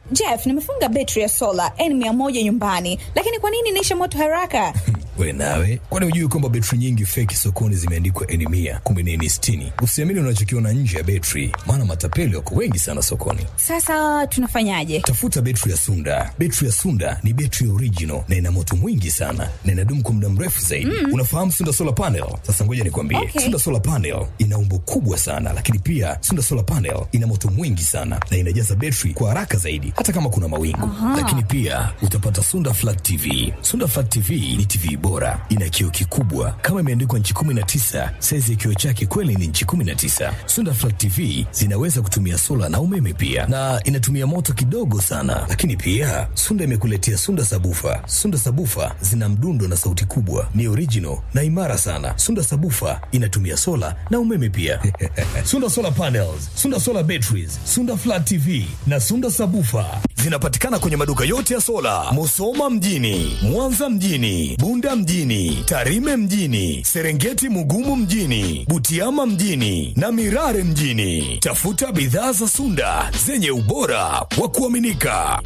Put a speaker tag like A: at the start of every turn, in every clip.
A: Jeff, nimefunga betri ya sola N100 nyumbani, lakini kwa nini inaisha moto haraka?
B: We nawe, kwani hujui kwamba betri nyingi feki sokoni zimeandikwa N mia kumbe ni N sitini? Usiamini unachokiona nje ya betri, maana matapeli wako wengi sana sokoni.
A: Sasa tunafanyaje?
B: Tafuta betri ya Sunda. Betri ya Sunda ni betri original na ina moto mwingi sana na inadumu kwa muda mrefu zaidi. Mm. Unafahamu Sunda solar panel? Sasa ngoja nikwambie,
A: Okay.
B: Sunda solar panel ina umbo kubwa sana, lakini pia Sunda solar panel ina moto mwingi sana na inajaza betri kwa haraka zaidi, hata kama kuna mawingu. Lakini pia utapata Sunda flat TV. Sunda flat TV ni TV bora, ina kioo kikubwa kama imeandikwa nchi 19. Saizi ya kioo chake kweli ni nchi 19. Sunda flat TV zinaweza kutumia sola na umeme pia, na inatumia moto kidogo sana. Lakini pia Sunda imekuletea Sunda sabufa. Sunda sabufa zina mdundo na sauti kubwa, ni original na imara sana. Sunda sabufa inatumia sola na umeme pia. Sunda solar panels, Sunda solar batteries, Sunda flat TV na Sunda sabufa zinapatikana kwenye maduka yote ya sola, Musoma mjini, Mwanza mjini, Bunda mjini, Tarime mjini, Serengeti Mugumu mjini, Butiama mjini na Mirare mjini. Tafuta bidhaa za Sunda zenye ubora wa kuaminika.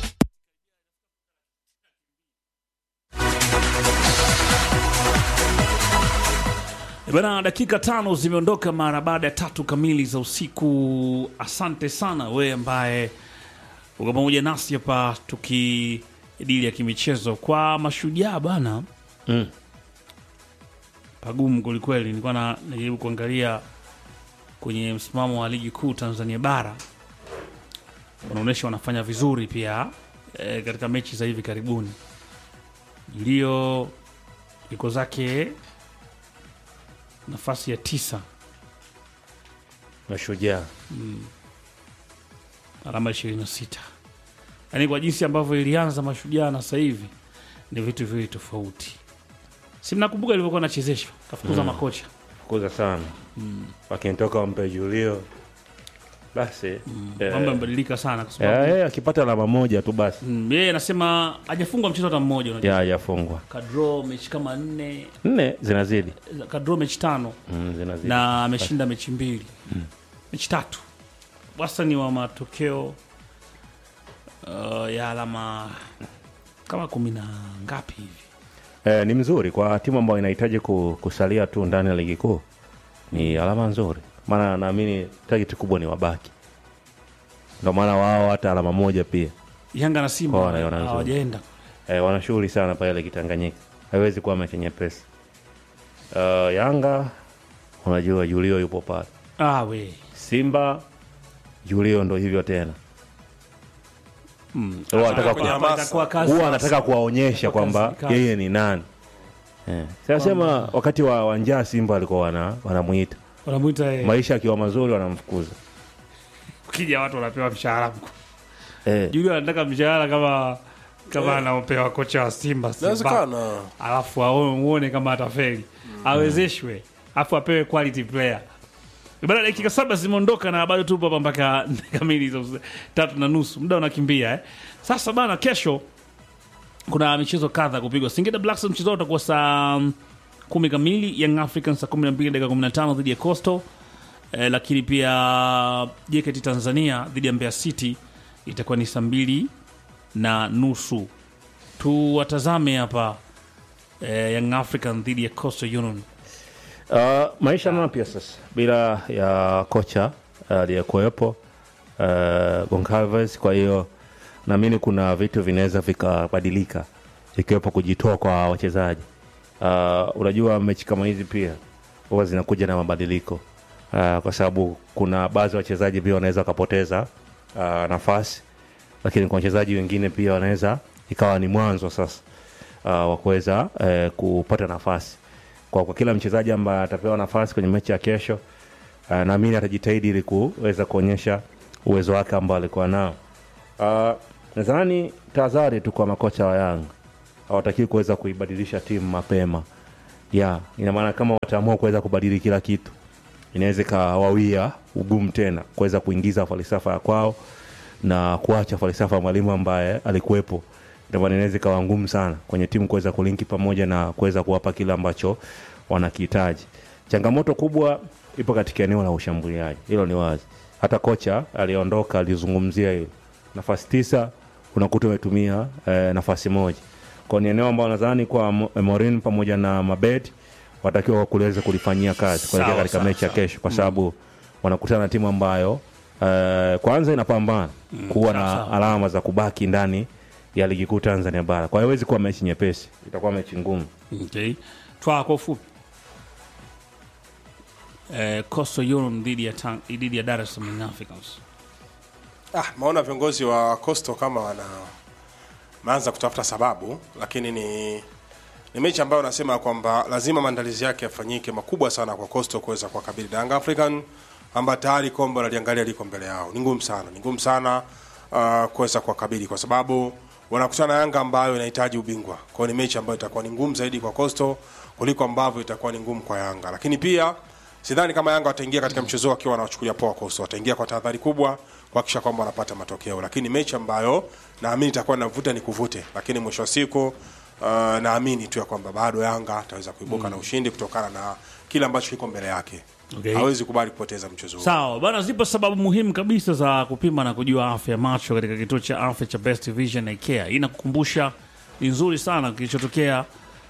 C: E Bana, dakika tano zimeondoka mara baada ya tatu kamili za usiku. Asante sana wewe ambaye uko pamoja nasi hapa tukidili ya kimichezo kwa mashujaa bana.
D: Mm.
C: Pagumu kwelikweli, nilikuwa na najaribu kuangalia kwenye msimamo wa ligi kuu Tanzania bara, wanaonyesha wanafanya vizuri pia e, katika mechi za hivi karibuni. Julio iko zake nafasi ya tisa
D: Mashujaa
C: alama 26 yaani kwa jinsi ambavyo ilianza mashujaa na sasa hivi ni vitu viwili tofauti si mnakumbuka ilivyokuwa nachezeshwa kafukuza makocha
D: kuza sana wakinitoka wampe Julio basi eh,
C: mambo yamebadilika sana kwa
D: eh,
C: sababu
D: yeye akipata alama moja tu basi
C: mm, yeye anasema hajafungwa mchezo hata mmoja unajua.
D: ya hajafungwa
C: kadro mechi kama nne
D: nne zinazidi
C: kadro mechi tano
D: mm, zinazidi
C: na ameshinda mechi mbili mechi tatu wastani wa matokeo uh, ya alama kama kumi na ngapi hivi
D: eh, ni mzuri kwa timu ambayo inahitaji ku- kusalia tu ndani ya ligi kuu ni alama nzuri maana naamini target kubwa ni wabaki ndio maana wao hata alama moja pia
C: Yanga na Simba
D: Kwa wanaiona nzuri.
C: hawajaenda
D: eh, wana shughuli sana pale ligi Tanganyika haiwezi kuwa mechi nyepesi uh, Yanga unajua Julio yupo pale
C: ah, we
D: Simba Julio ndo hivyo tena
C: mm.
D: Huwa anataka
E: kwenye
D: ku-
E: hamasa.
C: Itakuwa kazi
D: huwa
C: sasa.
D: anataka kuwaonyesha kwamba
C: kazi, kazi.
D: yeye ni nani eh. Sasema wakati wa wanjaa Simba walikuwa wana, wanamuita
C: wanamwita eh,
D: maisha akiwa mazuri wanamfukuza
C: ukija watu wanapewa mshahara mkuu.
D: eh.
C: Julio anataka mshahara kama kama anaopewa kocha wa Simba Simba,
E: Inawezekana.
C: alafu aone- uone kama atafeli awezeshwe, alafu apewe quality player. Baada dakika saba zimeondoka na bado tupo hapa mpaka nne kamili za usiku, tatu na nusu, muda unakimbia eh. Sasa bana, kesho kuna michezo kadha kupigwa. Singida Black Stars mchezo wao utakuwa saa mm, kumi kamili, Young Africans saa kumi na mbili dakika kumi na tano dhidi ya Coastal eh, lakini pia JKT Tanzania dhidi ya Mbeya City itakuwa ni saa mbili na nusu. Tuwatazame hapa eh, Young African dhidi ya Coastal Union.
D: Uh, maisha mapya sasa bila ya kocha aliyekuwepo uh, Goncalves. Kwa hiyo naamini kuna vitu vinaweza vikabadilika, ikiwepo kujitoa kwa wachezaji. Uh, unajua mechi kama hizi pia huwa zinakuja na mabadiliko uh, kwa sababu kuna baadhi ya wachezaji pia wanaweza wakapoteza uh, nafasi, lakini kwa wachezaji wengine pia wanaweza ikawa ni mwanzo sasa uh, wa kuweza uh, kupata nafasi kwa, kwa kila mchezaji ambaye atapewa nafasi kwenye mechi ya kesho uh, naamini atajitahidi ili kuweza kuonyesha uwezo wake ambao alikuwa nao. Uh, nadhani tahadhari tu kwa makocha wa Yanga hawatakiwi kuweza kuibadilisha timu mapema ya ina maana kama wataamua kuweza kubadili kila kitu inaweza ikawawia ugumu tena kuweza kuingiza falsafa ya kwao na kuacha falsafa ya mwalimu ambaye alikuwepo ndio maana inaweza ikawa ngumu sana kwenye timu kuweza kulinki pamoja na kuweza kuwapa kile ambacho wanakihitaji changamoto kubwa ipo katika eneo la ushambuliaji hilo ni wazi hata kocha aliondoka alizungumzia hilo nafasi tisa unakuta umetumia eh, nafasi moja kwa ni eneo ambalo nadhani kwa Mo- Morin pamoja na Mabed watakiwa kuweza kulifanyia kazi kuelekea
C: Sawa,
D: katika
C: sawa,
D: mechi ya
C: sawa.
D: kesho kwa sababu wanakutana na timu ambayo eh, kwanza inapambana kuwa
C: sawa,
D: na
C: sawa.
D: alama za kubaki ndani ya ligi kuu Tanzania bara. Kwa hiyo haiwezi kuwa mechi nyepesi, itakuwa mechi ngumu.
C: Okay. Twaa kwa ufupi. Eh, Coastal Union dhidi ya Tang- dhidi ya Dar es Salaam Young Africans.
E: Ah, maona viongozi wa Coastal kama wana maanza kutafuta sababu, lakini ni ni mechi ambayo nasema kwamba lazima maandalizi yake yafanyike makubwa sana kwa Coastal kuweza kuwakabili Young African ambayo tayari kombe wanaliangalia liko mbele yao. Ni ngumu sana, ni ngumu sana uh, kuweza kuwakabili kwa sababu wanakutana na Yanga ambayo inahitaji ubingwa. Kwa hiyo ni mechi ambayo itakuwa ni ngumu zaidi kwa Coastal kuliko ambavyo itakuwa ni ngumu kwa Yanga, lakini pia sidhani kama Yanga wataingia katika mchezo huu wakiwa wanawachukulia poa Coastal. Wataingia kwa tahadhari kubwa kuhakikisha kwamba wanapata matokeo, lakini mechi ambayo naamini itakuwa navuta ni kuvute, lakini mwisho wa siku uh, naamini tu ya kwamba bado Yanga ataweza kuibuka na ushindi kutokana na kile ambacho kiko mbele yake.
C: Okay.
E: Hawezi kubali kupoteza mchezo huu.
C: Sawa bana, zipo sababu muhimu kabisa za kupima na kujua afya ya macho katika kituo cha afya cha Best Vision na Care. Hii inakukumbusha ni nzuri sana kilichotokea.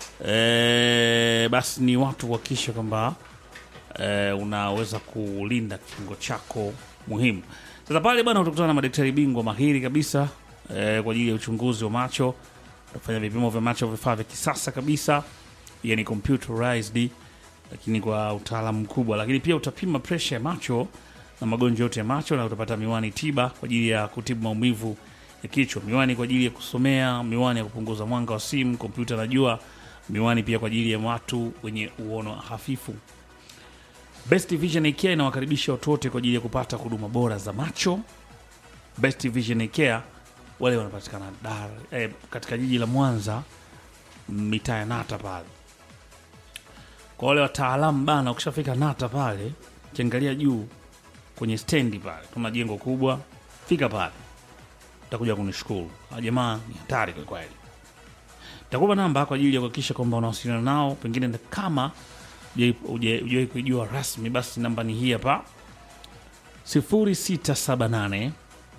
C: E, basi ni watu kuhakikisha kwamba e, unaweza kulinda kiungo chako muhimu. Sasa pale bana, utakutana na madaktari bingwa mahiri kabisa e, kwa ajili ya uchunguzi wa macho, utafanya vipimo vya macho, vifaa vya kisasa kabisa, yani computerized lakini kwa utaalamu mkubwa, lakini pia utapima presha ya macho na magonjwa yote ya macho, na utapata miwani tiba kwa ajili ya kutibu maumivu ya kichwa, miwani kwa ajili ya kusomea, miwani ya kupunguza mwanga wa simu, kompyuta na jua, miwani pia kwa ajili ya watu wenye uono hafifu. Best Vision Eye Care inawakaribisha watu wote kwa ajili ya kupata huduma bora za macho. Best Vision Eye Care wale wanapatikana Dar, eh, katika jiji la Mwanza, mitaa ya Nata pale kwa wale wataalamu bana, ukishafika Nata pale, kiangalia juu kwenye stendi pale, kuna jengo kubwa, fika pale, utakuja kunishukuru. Hawa jamaa ni hatari kwa kweli. Takupa namba kwa ajili ya kuhakikisha kwamba unawasiliana nao, pengine na kama hujawahi kuijua rasmi, basi namba ni hii hapa 0678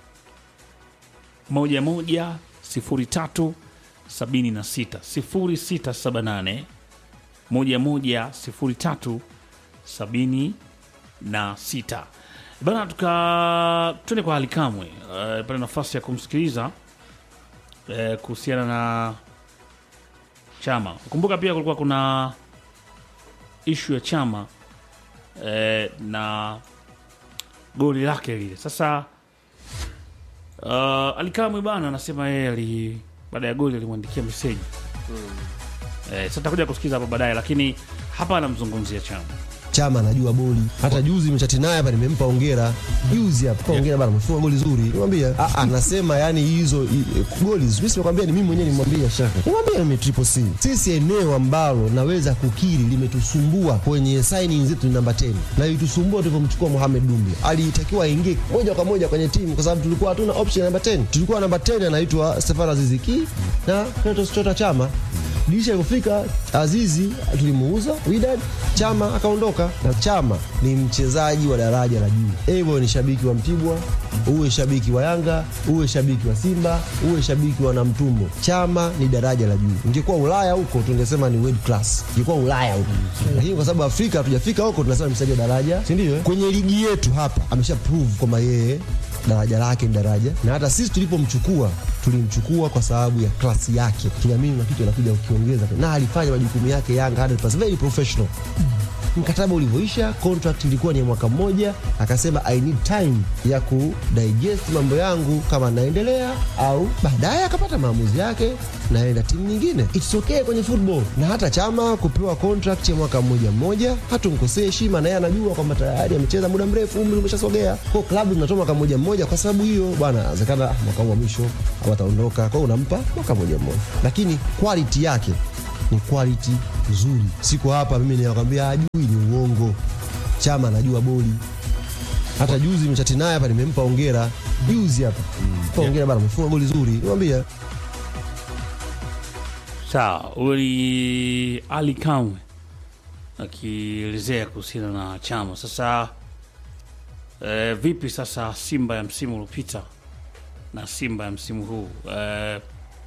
C: 11 03 76 0678 moja moja sifuri tatu sabini na sita bana, tuka tuende kwa Alikamwe uh, pale nafasi ya kumsikiliza uh, kuhusiana na chama. Kumbuka pia kulikuwa kuna ishu ya chama uh, na goli lake lile. Sasa uh, Alikamwe bana anasema yeye ali baada ya goli alimwandikia meseji Eh, sasa takuja kusikiza hapo baadaye, lakini hapa anamzungumzia Chama.
F: Chama anajua boli. Hata juzi nimechati naye hapa, nimempa hongera juzi hapa, kwa hongera bana, umefunga goli zuri. Nimwambia ah, anasema yani hizo i- goli mimi simekwambia, ni mimi mwenyewe nimwambia shaka, nimwambia ni triple C. Sisi eneo ambalo naweza kukiri limetusumbua kwenye signing zetu ni namba 10 na ilitusumbua tulivyomchukua Mohamed Dumbi, alitakiwa aingie moja kwa moja kwenye timu kwa sababu tulikuwa hatuna option namba 10. Tulikuwa namba 10 anaitwa Stefano Aziziki na Clatous Chota Chama dirisha ilipofika Azizi tulimuuza Wydad, Chama akaondoka. Na Chama ni mchezaji wa daraja la juu. Ewe ni shabiki wa Mtibwa, uwe shabiki wa Yanga, uwe shabiki wa Simba, uwe shabiki wa Namtumbo, Chama ni daraja la juu. Ingekuwa Ulaya huko tungesema ni world class, ingekuwa Ulaya huko, lakini kwa sababu Afrika hatujafika huko, tunasema ni mchezaji wa daraja, si ndio? eh? Kwenye ligi yetu hapa amesha prove kwamba yeye daraja lake ni daraja, na hata sisi tulipomchukua tulimchukua kwa sababu ya klasi yake. Tuliamini na kitu anakuja ukiongeza, na alifanya majukumu yake Yanga 100%, very professional. Mkataba ulivyoisha, contract ilikuwa ni ya mwaka mmoja, akasema I need time ya ku digest mambo yangu kama naendelea au baadaye, akapata maamuzi yake, naenda timu nyingine. It's okay kwenye football, na hata Chama kupewa contract ya mwaka mmoja mmoja, hatumkosee heshima, na yeye anajua kwamba tayari amecheza muda mrefu, umri umeshasogea. Kwa klabu zinatoa mwaka mmoja mmoja kwa sababu hiyo, bwana, inawezekana ah, mwaka huu wa mwisho au ataondoka, kwa hiyo unampa mwaka mmoja mmoja, lakini quality yake ni quality nzuri. Siko hapa mimi ninakwambia ajui, ni uongo. Chama anajua boli. Hata juzi nimechati naye hapa, nimempa hongera juzi hapa, mpa hongera bana, umefunga goli zuri. Nimwambia
C: Sawa, huyo ni Ali Kamwe akielezea kuhusiana na Chama. Sasa eh, vipi sasa Simba ya msimu uliopita na Simba ya msimu huu. Eh,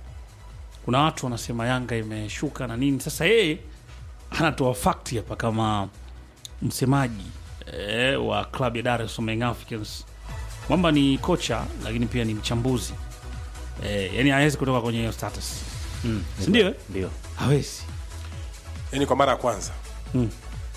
C: kuna watu wanasema Yanga imeshuka na nini. Sasa yeye anatoa fakti hapa kama msemaji eh, wa klabu ya Dar es Salaam Young Africans kwamba ni kocha lakini pia ni mchambuzi eh, yani hawezi kutoka kwenye hiyo status mm. si ndio? eh?
D: ndio
C: Hawezi
E: yani kwa mara ya kwanza
C: Mm.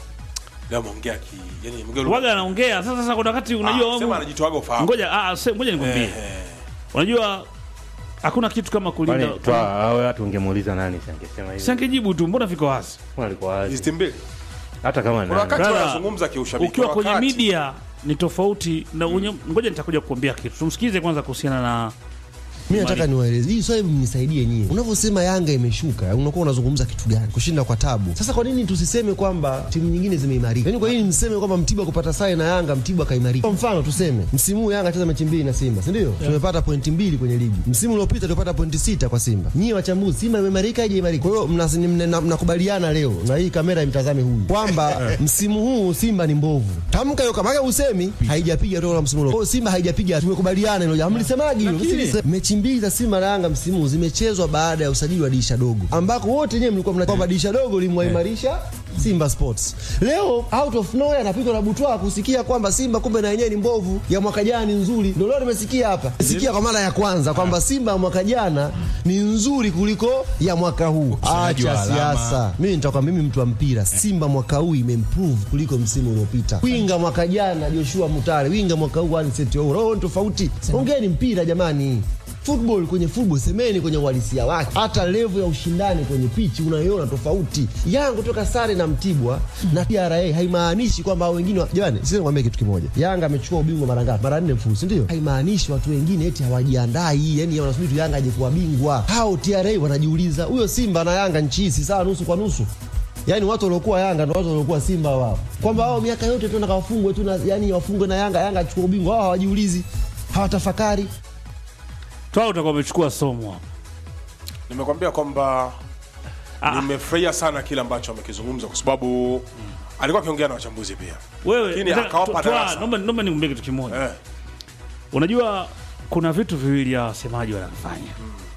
E: leo ameongea ki yani mgelo
C: waga anaongea sasa. Sasa kuna wakati unajua
E: ah, sema
C: wamu-
E: anajitoaga ufahamu
C: ngoja ah, se- ngoja nikwambie,
E: Eh, eh.
C: unajua hakuna kitu kama kulinda.
D: kwani twa awe watu ungemuuliza nani si angesema hivi
C: Sangejibu tu, mbona viko wazi?
D: Mbona alikuwa wazi
E: hizi timu mbili
D: hata kama
E: kuna
D: nani
E: wakati
C: Brother,
E: wanazungumza kiushabiki
C: Ukiwa
E: kuna
C: kwenye
E: wakati-
C: media ni tofauti na unye, ngoja nitakuja kukuambia kitu. Tumsikize kwanza kuhusiana na
F: mi nataka niwaeleze hii swali mnisaidie nyie unavyosema yanga imeshuka unakuwa unazungumza kitu gani kushinda kwa tabu sasa kwa nini tusiseme kwamba timu nyingine zimeimarika yaani kwa nini mseme kwamba mtibwa kupata sare na yanga mtibwa kaimarika kwa mfano tuseme msimu huu yanga cheza mechi mbili na simba si ndio tumepata pointi mbili kwenye ligi msimu uliopita tulipata pointi sita kwa simba nyie wachambuzi simba imeimarika haijaimarika kwa hiyo mnas- ni- mna- mnakubaliana leo na hii kamera imtazame huyu kwamba msimu huu simba ni mbovu tamka hiyo kama usemi haijapiga toka msimu uliopita Kwa hiyo simba haijapiga tumekubaliana hilo jambo mlisemaje hilo
C: Lakini-
F: Msili- mechi mbili za Simba na Yanga msimu huu zimechezwa baada ya usajili wa dirisha dogo, ambako wote wenyewe mlikuwa mna kwamba dirisha dogo limwaimarisha Simba Sports. Leo out of nowhere anapigwa na butwa kusikia kwamba Simba kumbe na yenyewe ni mbovu, ya mwaka jana ni nzuri. Ndio leo nimesikia hapa, sikia kwa mara ya kwanza kwamba Simba ya mwaka jana ni nzuri kuliko ya mwaka huu.
B: Ukusanyaji wa
F: Acha
B: alama.
F: siasa. Mimi nitakuwa mimi mtu wa mpira. Simba mwaka huu imeimprove kuliko msimu uliopita. Winga mwaka jana Joshua Mutale, winga mwaka huu Anicet Ouro. Roho ni tofauti. Ongeeni mpira jamani. Football kwenye football semeni kwenye uhalisia wake. Hata level ya ushindani kwenye pichi unaiona tofauti. Yanga kutoka sare na Mtibwa na TRA haimaanishi kwamba hao wengine wa- jamani, sisi nikwambie kitu kimoja. Yanga amechukua ubingwa mara ngapi? Mara nne mfululizo, si ndio? Haimaanishi watu wengine eti hawajiandai, yani wanasubiri tu Yanga aje kuwa bingwa. Hao TRA wanajiuliza, huyo Simba na Yanga nchi hii si sawa nusu kwa nusu? Yaani watu waliokuwa Yanga ndio watu waliokuwa Simba wao. Kwamba wao miaka yote tu nakawafungwe tu na yani wafungwe na Yanga, Yanga achukue ubingwa. Wao hawajiulizi. Hawatafakari.
C: twao utakuwa umechukua somo hapo.
E: nimekwambia kwamba
C: Ah.
E: nimefurahia sana kile ambacho amekizungumza kwa sababu alikuwa akiongea na wachambuzi pia
C: Wewe
E: Lakini
C: nataka-
E: akawapa
C: twa- twa-
E: darasa.
C: naomba naomba nikwambie kitu kimoja.
E: eh.
C: Unajua kuna vitu viwili hawa wasemaji wanafanya.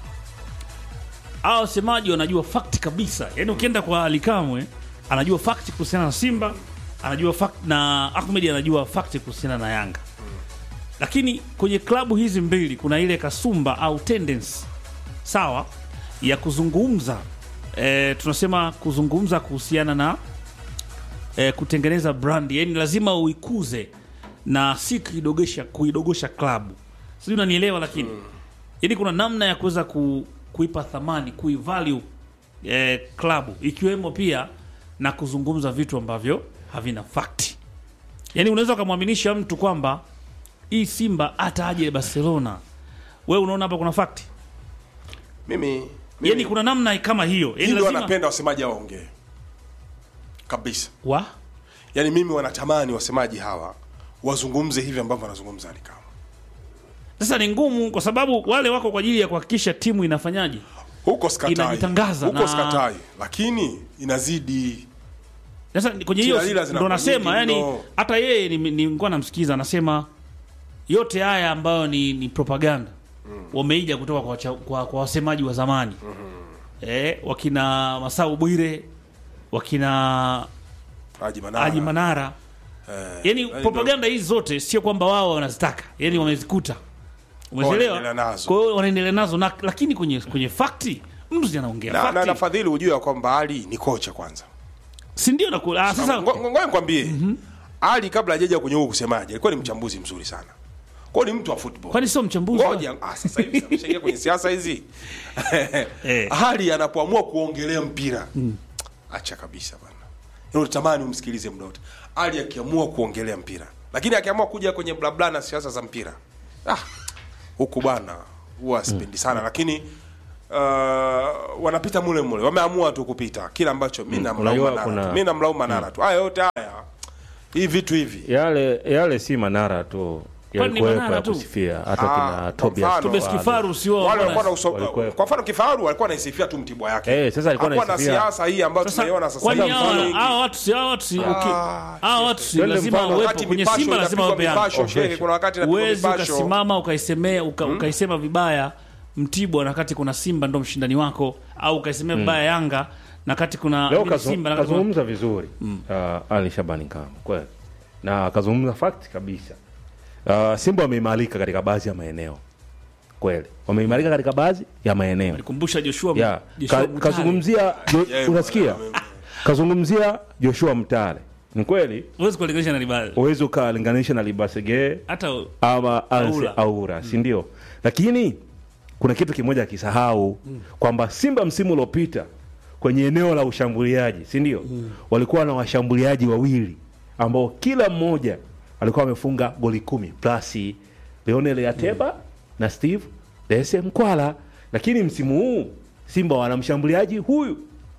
C: Hawa wasemaji wanajua fact kabisa. Yaani ukienda kwa Alikamwe anajua fact kuhusiana na Simba, anajua fact na Ahmed anajua fact kuhusiana na Yanga. Lakini kwenye klabu hizi mbili kuna ile kasumba au tendency sawa ya kuzungumza e, tunasema kuzungumza kuhusiana na e, kutengeneza brand, yani lazima uikuze na si kuidogosha kuidogosha klabu, sijui unanielewa. Lakini yani kuna namna ya kuweza ku, kuipa thamani kuivalue e, klabu ikiwemo pia na kuzungumza vitu ambavyo havina fakti. Yani unaweza ukamwaminisha mtu kwamba hii Simba hata aje Barcelona, wewe unaona hapa kuna fakti
E: mimi, mimi
C: yani kuna namna kama hiyo yani
E: hii ndio
C: lazima
E: wanapenda wasemaji hao waongee kabisa
C: wa
E: yaani mimi wanatamani wasemaji hawa wazungumze hivi ambavyo wanazungumza Alikama
C: sasa ni ngumu kwa sababu wale wako kwa ajili ya kuhakikisha timu inafanyaje
E: huko skatai
C: Inajitangaza
E: huko
C: na-
E: skatai lakini inazidi
C: sasa ni- kwenye hiyo
E: Tilalila zinakuwa
C: ndo nasema
E: nyingi
C: yani
E: mno.
C: hata yeye ni- nilikuwa namsikiza anasema yote haya ambayo ni, ni propaganda wameija kutoka kwa, wacha- kwa, kwa wasemaji wa zamani eh, wakina Masau Bwire wakina
E: Haji Manara,
C: Haji Manara
E: eh,
C: yani
E: Haji
C: propaganda hizi zote sio kwamba wao wanazitaka yani wamezikuta
E: Wanaendelea
C: umeelewa
E: nazo.
C: kwa hiyo wanaendelea nazo na, lakini kwenye kwenye fakti mtu si anaongea
E: na, na,
C: fakti
E: na Fadhili hujua kwamba Ali ni kocha kwanza
C: si ndio naku- ah, sasa
E: Ngo- ngo- ngoja nikwambie Ali kabla hajaja kwenye huu kusemaje alikuwa ni mchambuzi mzuri sana kwa hiyo ni mtu wa football
C: kwani sio mchambuzi
E: ngoja ah, sasa hivi ameshaingia kwenye siasa hizi
C: Eh.
E: Ali anapoamua kuongelea mpira acha kabisa bana Yaani unatamani umsikilize muda wote Ali akiamua kuongelea mpira lakini akiamua kuja kwenye blabla na siasa za mpira ah, huku bwana huwa sipendi sana lakini uh, wanapita mule mule wameamua tu kupita kila ambacho mi namlaumu
D: unajua
E: Manara
D: kuna-
E: tu. mi namlaumu Manara tu haya yote haya hii vitu hivi
D: yale yale si Manara tu
C: Kwani ni
D: yalikuwepo
C: Manara
D: ya
C: tu?
D: kusifia hata
E: Ah,
D: kina
E: kwa
D: Tobias
E: mfano.
C: Tobias
D: Kifaru.
C: Kifaru sio
E: wale walikuwa
C: wana-
E: na uso,
D: Walikuwepo.
E: kwa mfano Kifaru alikuwa anaisifia tu Mtibwa yake
D: Eh, sasa alikuwa
E: Hakuwa na
D: anaisifia-
E: siasa hii ambayo
C: Sasa
E: tunaiona sasa
C: kwani
E: hivi.
C: hawa
E: Mfano
C: hawa watu si hawa watu si okay.
E: Ah,
C: Hawa watu si
D: Twende
C: lazima
D: mfano,
C: wawepo
E: wakati
C: kwenye
E: mipasho
C: Simba lazima
E: inapigwa
C: wapeane.
E: mipasho, shehe, kuna wakati inapigwa
C: Uwezi
E: mipasho.
C: ukasimama ukaisemea uka, ukaisema vibaya Mtibwa na wakati kuna Simba ndo mshindani wako au ukaisemea vibaya Yanga na kati kuna
D: leo
C: nini
D: kazu-
C: Simba na kati kuna
D: kazungumza vizuri uh, Ali Shabani Kamwe kweli na akazungumza fact kabisa uh, Simba wameimarika katika baadhi ya maeneo kweli wameimarika katika baadhi ya maeneo
C: kumbusha Joshua
D: yeah.
C: Joshua
D: Ka,
C: Mutale.
D: kazungumzia jo,
E: Yeah,
D: unasikia
E: bwana,
D: kazungumzia Joshua Mtale ni kweli
C: Huwezi kulinganisha na Libale
D: uwezi ukalinganisha na Libasege
C: hata
D: ama Anse
C: Aura.
D: Aura, si ndio? Lakini kuna kitu kimoja akisahau kwamba Simba msimu uliopita kwenye eneo la ushambuliaji, si ndio? Walikuwa na washambuliaji wawili ambao kila mmoja alikuwa amefunga goli kumi plus Leonel Ateba na Steve Dese Mkwala, lakini msimu huu Simba wana mshambuliaji huyu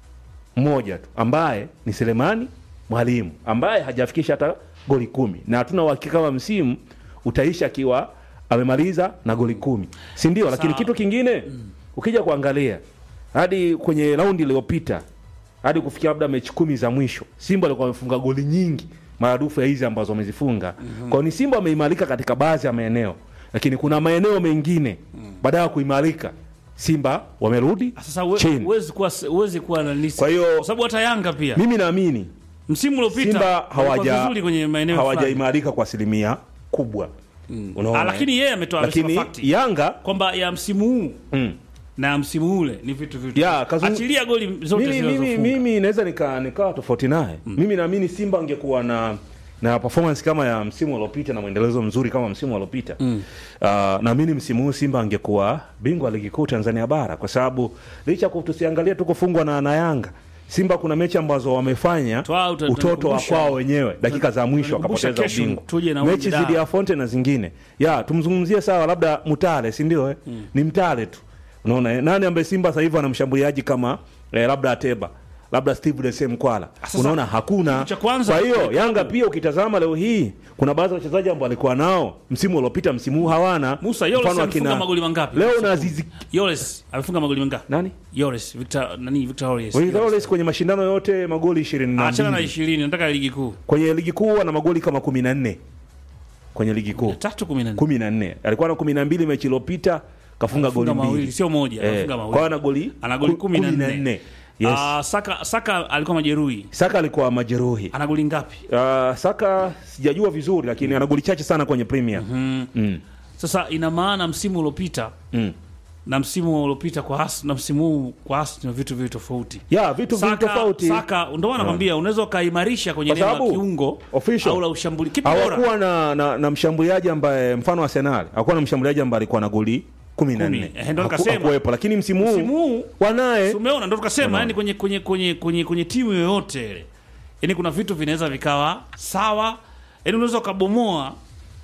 D: mmoja tu ambaye ni Selemani Mwalimu ambaye hajafikisha hata goli kumi na hatuna uhakika kama msimu utaisha akiwa amemaliza na goli kumi, si ndio? Lakini kitu kingine ukija kuangalia hadi kwenye raundi iliyopita hadi kufikia labda mechi kumi za mwisho Simba alikuwa amefunga goli nyingi maradufu ya hizi ambazo wamezifunga. Kwa hiyo ni Simba wameimarika katika baadhi ya maeneo, lakini kuna maeneo mengine baada ya kuimarika Simba wamerudi
C: sasa we-
D: chini.
C: huwezi kuwa huwezi kuwa na nisi
D: Kwa hiyo
C: kwa sababu hata Yanga pia
D: mimi naamini
C: msimu uliopita
D: Simba
C: walikuwa
D: hawaja
C: vizuri kwenye maeneo fulani.
D: hawajaimarika kwa asilimia kubwa unaona
C: Ah, lakini yeye ametoa
D: lakini
C: amesema fakti
D: Yanga
C: kwamba ya msimu huu
D: mm.
C: na ya msimu ule ni vitu vitu
D: Ya, kazungu-
C: achilia goli zote
D: mimi, mimi,
C: zilizofunga
D: mimi naweza nika nikawa tofauti naye mimi naamini Simba angekuwa na na performance kama ya msimu uliopita na mwendelezo mzuri kama msimu uliopita mm. uh, naamini msimu huu Simba angekuwa bingwa wa ligi kuu Tanzania bara kwa sababu licha ya tusiangalie tu kufungwa na, na Yanga Simba kuna mechi ambazo wamefanya
C: Toa, uta-
D: utoto wa
C: utanikumbusha.
D: kwao wenyewe dakika za mwisho
C: utanikumbusha
D: wakapoteza
C: kesho
D: ubingwa
C: tuje na
D: mechi
C: Wydad.
D: zidi ya Fonte na zingine ya tumzungumzie sawa labda Mutale si ndio eh? ni Mtale tu unaona eh? nani ambaye Simba sasa hivi ana mshambuliaji kama eh, labda Ateba labda Steve Dese Mkwala
C: Sasa,
D: unaona hakuna
C: kitu cha kwanza-
D: kwa hiyo Yanga pia ukitazama leo hii kuna baadhi ya wachezaji ambao walikuwa nao msimu uliopita msimu huu hawana
C: Musa Yoles
D: Mfano
C: amefunga
D: akina-
C: magoli mangapi?
D: leo na Azizi
C: Yoles amefunga magoli mangapi
D: nani
C: Yoles Victor nani Victor Yoles
D: Yoles kwenye mashindano yote magoli ishirini na
C: achana na
D: mbili
C: 20 nataka ligi kuu
D: kwenye ligi kuu ana magoli kama kumi na nne kwenye ligi kuu
C: tatu 14
D: kumi na nne alikuwa na kumi na mbili mechi iliyopita kafunga goli
C: Amefunga mawili
D: mbili
C: sio moja
D: Eh,
C: amefunga
D: kwa hiyo
C: mawili
D: ana goli
C: ana goli
D: ku-
C: 14
D: yes.
C: Ah, Saka Saka alikuwa majeruhi
D: Saka alikuwa majeruhi
C: ana goli ngapi
D: uh, Saka sijajua vizuri lakini ana goli chache sana kwenye Premier mm.
C: sasa ina maana msimu uliopita
D: Mm.
C: na msimu uliopita kwa As na msimu huu kwa As ni vitu vitu tofauti
D: ya vitu vingi
C: Saka,
D: tofauti
C: Saka ndio maana nakwambia unaweza ukaimarisha kwenye
D: Kwa
C: eneo la
D: sababu,
C: kiungo
D: official,
C: au la ushambuli kipi bora
D: hawakuwa na, na, na mshambuliaji ambaye mfano Arsenal hakuwa na mshambuliaji ambaye alikuwa na goli kumi na
C: Kumi.
D: nne
C: Eh, ndo
D: Haku-
C: nikasema.
D: hakuwepo lakini msimu
C: msimu
D: huu
C: huu
D: wanaye
C: Si umeona ndo tukasema
D: Unaona.
C: yani kwenye kwenye kwenye kwenye kwenye timu yoyote ile yani kuna vitu vinaweza vikawa sawa yani unaweza ukabomoa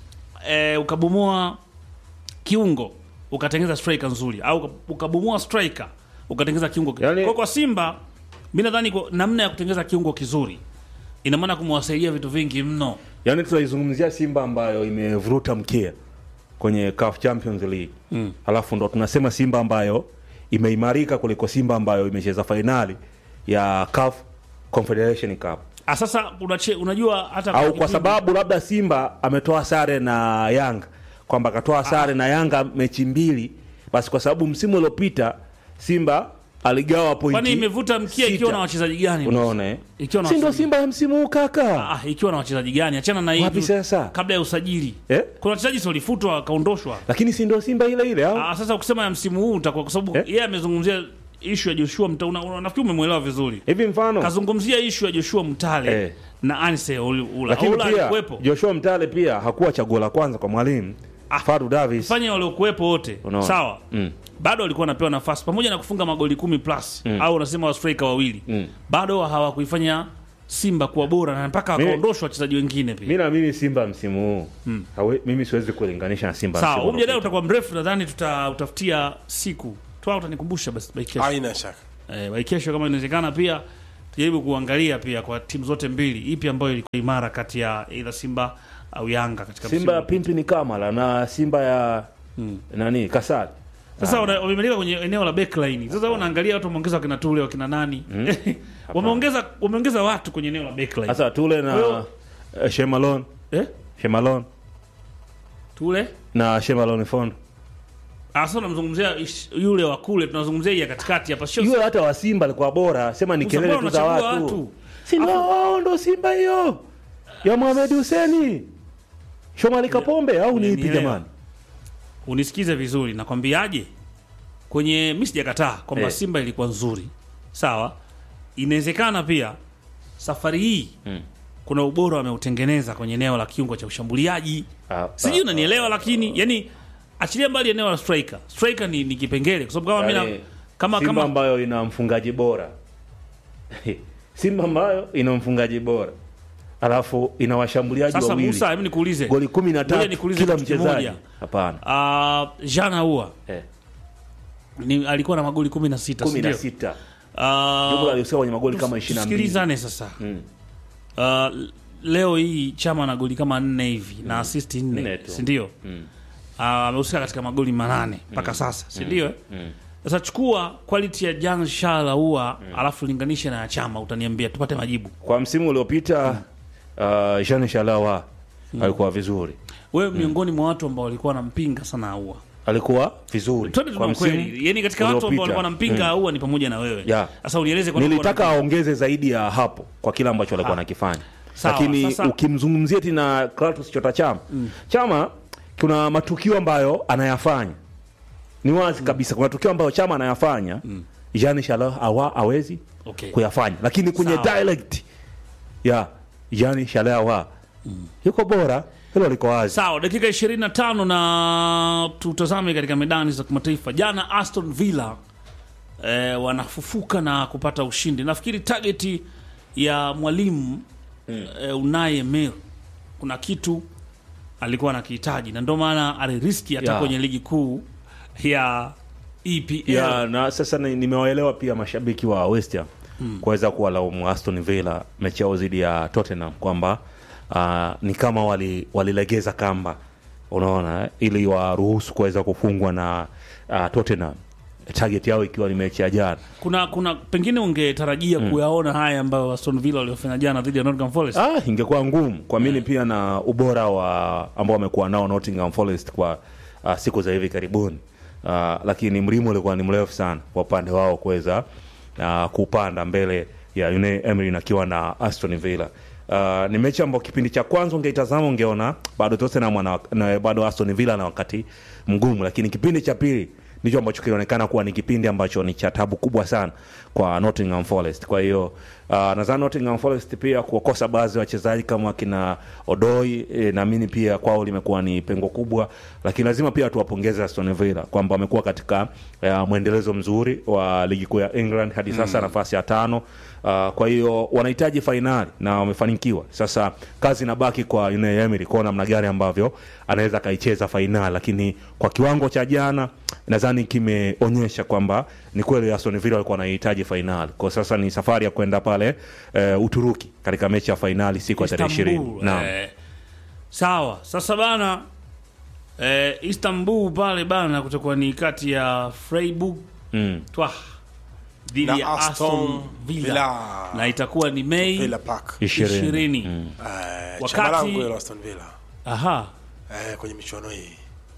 C: eh, ukabomoa kiungo ukatengeneza striker nzuri au uka- ukabomoa striker ukatengeneza kiungo ki-
D: Yani-
C: kwa kwa Simba mimi nadhani kwa- namna ya kutengeneza kiungo kizuri ina maana kumwasaidia vitu vingi mno
D: yani tunaizungumzia Simba ambayo imevuruta mkia kwenye CAF Champions League mm. alafu ndo tunasema Simba ambayo imeimarika kuliko Simba ambayo imecheza fainali ya CAF Confederation Cup
C: Ah, sasa unache, unajua hata
D: au kwa
C: kipindi-
D: sababu labda Simba ametoa sare na Yanga kwamba akatoa sare na Yanga mechi mbili, basi kwa sababu msimu uliopita Simba aligawa pointi
C: kwani imevuta mkia ikiwa
D: sita.
C: na wachezaji gani
D: Unaona eh?
C: Ikiwa na
D: si ndo
C: wachezaji-
D: Simba ya msimu huu kaka
C: Ah, ikiwa na wachezaji gani? Achana na
D: Wapi
C: hivi
D: sasa?
C: kabla ya usajili.
D: eh?
C: Kuna wachezaji si walifutwa wakaondoshwa.
D: Lakini si ndo Simba ile ile au?
C: Ah, sasa ukisema ya msimu huu utakuwa kwa sababu
D: Eh?
C: yeye amezungumzia issue ya Joshua Mtale. Una, una, nafikiri umemwelewa vizuri.
D: Hivi mfano
C: Kazungumzia issue ya Joshua Mtale
D: Eh.
C: na Anse Ula.
D: lakini
C: Ula
D: pia
C: alikuwepo.
D: Joshua Mtale pia hakuwa chaguo la kwanza kwa mwalimu Fadu Davis.
C: Fanya waliokuwepo wote.
D: Unaona?
C: Sawa.
D: Mm.
C: Bado walikuwa wanapewa nafasi pamoja na kufunga magoli kumi plus au unasema wa striker wawili.
D: Mm.
C: Bado hawakuifanya Simba kuwa bora na mpaka
D: Mimi-
C: wakaondoshwa wachezaji wengine pia.
D: Mimi naamini Simba msimu huu hawe, mimi siwezi kulinganisha na Simba
C: Sawa,
D: msimu
C: huu mjadala
D: uliopita.
C: utakuwa mrefu, nadhani tutautafutia siku twa, utanikumbusha basi by kesho.
E: haina shaka
C: Eh, by kesho kama inawezekana, pia tujaribu kuangalia pia kwa timu zote mbili, ipi ambayo ilikuwa imara kati ya either Simba au Yanga katika
D: Simba ya
C: msimu.
D: Pimpi ni Kamala na Simba ya nani Kasali.
C: Sasa wana- wamemeleka kwenye eneo la backline. Sasa wewe unaangalia watu wameongeza wakina Tule wakina nani? wameongeza wameongeza watu kwenye eneo la backline.
D: Sasa Tule na
C: Kwa hiyo-
D: eh, Shemalon,
C: eh?
D: Shemalon
C: Tule
D: na Shemalon Fondo.
C: Ah, sasa unamzungumzia ish- yule wa kule, tunazungumzia hii ya katikati hapa. Sio
D: Yule hata wa Simba alikuwa bora, sema ni
C: Musa,
D: kelele
C: mbona
D: tu za
C: unachagua
D: watu.
C: watu?
D: Si ndio wao ndo Simba hiyo ya Mohamed Hussein. Shomari Kapombe au ni ipi
C: Unielewa.
D: jamani?
C: unisikize vizuri, nakwambiaje? Kwenye mimi sijakataa kwamba
D: Eh.
C: Simba ilikuwa nzuri, sawa. Inawezekana pia safari hii kuna ubora wameutengeneza kwenye eneo la kiungo cha ushambuliaji,
D: Ah,
C: sijui
D: ah,
C: unanielewa, lakini yani achilia mbali eneo la striker. Striker ni, ni kipengele kwa sababu kama mimi
D: Yaani,
C: na- kama
D: Simba
C: kama
D: ambayo ina mfungaji bora Simba ambayo ina mfungaji bora alafu ina washambuliaji
C: sasa
D: wawili
C: Musa, hebu nikuulize
D: goli kumi na
C: Ngoja
D: tatu
C: nikuulize
D: kila
C: kitu
D: mchezaji.
C: kimoja.
D: Hapana,
C: Uh, Jean Ahoua
D: eh,
C: ni alikuwa na magoli 16
D: kumi na
C: si ndio?
D: sita
C: Ah,
D: jumla alihusika kwenye magoli kama ishirini na mbili.
C: tusikilizane sasa uh, leo hii chama na goli kama nne hivi na assist
D: Nne
C: nne
D: tu.
C: sindio Ah, amehusika katika magoli manane mpaka sasa sindio eh? sasa chukua quality ya jan shala ua alafu linganishe na ya chama utaniambia tupate majibu
D: Kwa msimu uliopita uh, Jean Shalawa alikuwa vizuri,
C: wewe miongoni mwa watu ambao walikuwa wanampinga sana aua
D: alikuwa vizuri
C: twende
D: kwa
C: tuna ukweli yani katika watu ambao
D: uliopita.
C: walikuwa wanampinga aua ni pamoja na wewe
D: Yeah.
C: sasa unieleze kwa nini
D: nilitaka
C: walikuwa
D: aongeze zaidi ya hapo kwa kile ambacho alikuwa anakifanya
C: Sawa,
D: lakini
C: sasa-
D: ukimzungumzia tena Clatous Chota Chama Chama kuna matukio ambayo anayafanya ni wazi kabisa kuna tukio ambayo Chama anayafanya Jean Charles awa awezi
C: Okay.
D: kuyafanya lakini kwenye
C: Sawa.
D: dialect ya Jean Charles awa yuko bora hilo liko wazi
C: Sawa, dakika 25 na tutazame katika medani za kimataifa. Jana Aston Villa eh, wanafufuka na kupata ushindi. Nafikiri targeti ya mwalimu eh, Unai Emery kuna kitu alikuwa anakihitaji na ndio maana aliriski hata
D: Ya.
C: kwenye ligi kuu ya EPL.
D: ya na sasa ni- nimewaelewa pia mashabiki wa West Ham kuweza kuwalaumu Aston Villa mechi yao dhidi ya Tottenham kwamba uh, ni kama wali- walilegeza kamba unaona eh, ili waruhusu kuweza kufungwa na uh, Tottenham target yao ikiwa ni mechi ya jana
C: Kuna kuna pengine ungetarajia kuyaona haya ambayo Aston Villa waliofanya jana dhidi ya Nottingham Forest.
D: ah, ingekuwa ngumu kuamini pia na ubora wa ambao wamekuwa nao Nottingham Forest kwa uh, siku za hivi karibuni uh, lakini mlimo ulikuwa ni mrefu sana kwa upande wao kuweza uh, kupanda mbele ya Unai Emery akiwa na Aston Villa. Uh, ni mechi ambayo kipindi cha kwanza ungeitazama ungeona bado Tottenham wana- na bado Aston Villa na wakati mgumu, lakini kipindi cha pili ndicho ambacho kilionekana kuwa ni kipindi ambacho ni cha tabu kubwa sana kwa Nottingham Forest. Kwa hiyo uh, nadhani Nottingham Forest pia kuwakosa baadhi ya wachezaji kama kina Odoi e, naamini pia kwao limekuwa ni pengo kubwa, lakini lazima pia tuwapongeze Aston Villa kwamba wamekuwa katika uh, mwendelezo mzuri wa ligi kuu ya England hadi sasa nafasi ya tano. Uh, kwa hiyo wanahitaji fainali na wamefanikiwa. Sasa kazi inabaki kwa Unai Emery kuona namna gani ambavyo anaweza akaicheza fainali, lakini kwa kiwango cha jana nadhani kimeonyesha kwamba ni kweli Aston Villa walikuwa wanahitaji fainali. Kwa sasa ni safari ya kwenda pale uh, Uturuki katika mechi ya fainali siku ya tarehe ishirini.
C: Istanbul,
D: Naam.
C: eh, sawa sasa bana eh, Istanbul pale bana kutakuwa ni kati ya Freiburg
D: Mm.
C: Twah dhidi
E: Na
C: ya Aston
E: Aston
C: Villa.
E: Villa.
C: na itakuwa ni Mei
E: Villa Park.
D: Ishirini.
C: ishirini.
E: Eh,
C: Wakati-
E: chama langu hilo Aston Villa.
C: Aha,
E: Eh, kwenye michuano hii.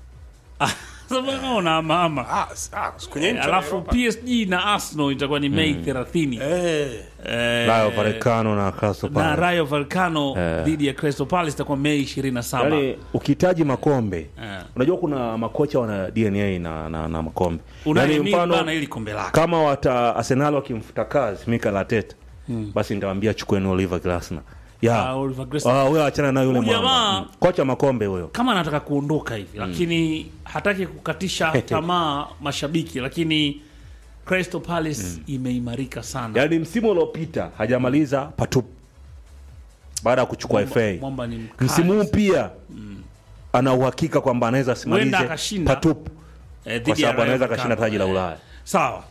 C: sasa bana una mama
E: Ah, s- ah, kwenye
C: Eh,
E: michuano
C: alafu
E: ya Europa.
C: PSG na Arsenal itakuwa ni Mei 30
E: Eh,
C: Eh,
D: Rayo Vallecano na Crystal
C: na
D: Palace.
C: Rayo Vallecano
D: Eh.
C: dhidi ya Crystal Palace itakuwa Mei 27
D: Yaani ukihitaji makombe
C: Eh.
D: unajua kuna makocha wana DNA na, na, na makombe
C: Unai
D: Yaani
C: Emery
D: mfano
C: bana ili kombe lake
D: kama wata Arsenal wakimfuta kazi Mikel Arteta basi nitawaambia chukueni Oliver Glasner ya
C: Ah, Oliver Glasner.
D: Ah, huyo achana na yule
C: Huyu
D: mwamba
C: jamaa-
D: Mm. kocha makombe huyo
C: kama anataka kuondoka hivi lakini hataki kukatisha tamaa mashabiki lakini Crystal Palace imeimarika sana
D: yaani msimu uliopita hajamaliza patupu baada ya kuchukua FA
C: Mwamba ni mkali.
D: msimu huu pia ana uhakika kwamba anaweza
C: Huenda
D: asimalize
C: akashinda.
D: patupu
C: Eh, dhidi
D: kwa
C: ya
D: sababu
C: Rayo
D: anaweza
C: Vallecano.
D: akashinda taji la
C: Eh,
D: Ulaya
C: sawa